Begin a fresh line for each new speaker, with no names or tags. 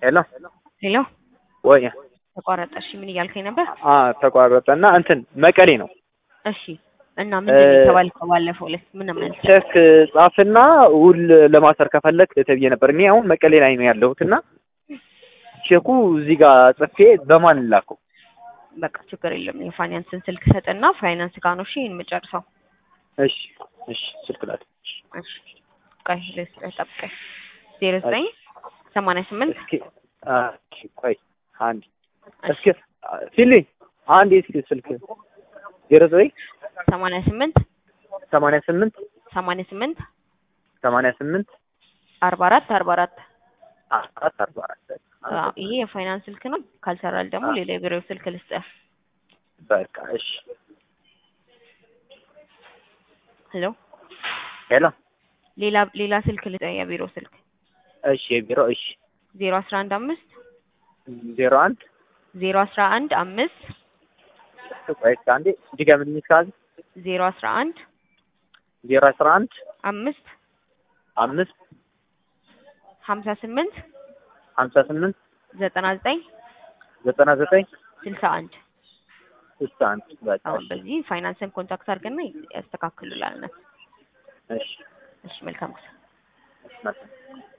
ሄሎ
ሄሎ
ወይ
ተቋረጠ። እሺ ምን እያልከኝ ነበር?
አ ተቋረጠ እና እንትን መቀሌ ነው
እሺ እና ምንድን ነው የተባልከው? ባለፈው ዕለት ምን መልስ?
ቼክ ጻፍና ውል ለማሰር ከፈለክ ተብዬ ነበር። እኔ አሁን መቀሌ ላይ ነው ያለሁት እና ቼኩ እዚህ ጋር ጽፌ በማን ላከው?
በቃ ችግር የለም። የፋይናንስን ስልክ ሰጥና ፋይናንስ ጋር ነው እሺ የምጨርሰው።
እሺ እሺ ስልክ ላት
እሺ ቆይ ልስጥህ፣ ጠብቀኝ። ዜሮ ዘጠኝ ሰማንያ ስምንት
እስኪ አ ቆይ አንድ እስኪ ሲሊ አንድ እስኪ ስልክ ዜሮ ዘጠኝ
ሰማንያ ስምንት
ሰማንያ ስምንት
ሰማንያ ስምንት
ሰማንያ ስምንት
አርባ አራት አርባ አራት
አራት አርባ አራት
አዎ፣ ይሄ የፋይናንስ ስልክ ነው። ካልሰራል ደግሞ ሌላ የቢሮው ስልክ ልስጥህ።
በቃ እሺ
ሄሎ
ሄሎ
ሌላ ሌላ ስልክ ልስጥህ፣ የቢሮ ስልክ
እሺ የቢሮ እሺ
ዜሮ አስራ አንድ አምስት
ዜሮ አንድ
ዜሮ አስራ አንድ አምስት
ቆይ እስኪ አንዴ ድገምልኝ እስካሁን
ዜሮ አስራ አንድ
ዜሮ አስራ አንድ
አምስት
አምስት
ሀምሳ ስምንት
ሀምሳ ስምንት
ዘጠና ዘጠኝ
ዘጠና ዘጠኝ
ስልሳ አንድ
ስልሳ አንድ በቃ
አሁን በዚህ ፋይናንስን ኮንታክት አድርገና ያስተካክሉላል።
እሺ
እሺ መልካም ጊዜ።
መልካም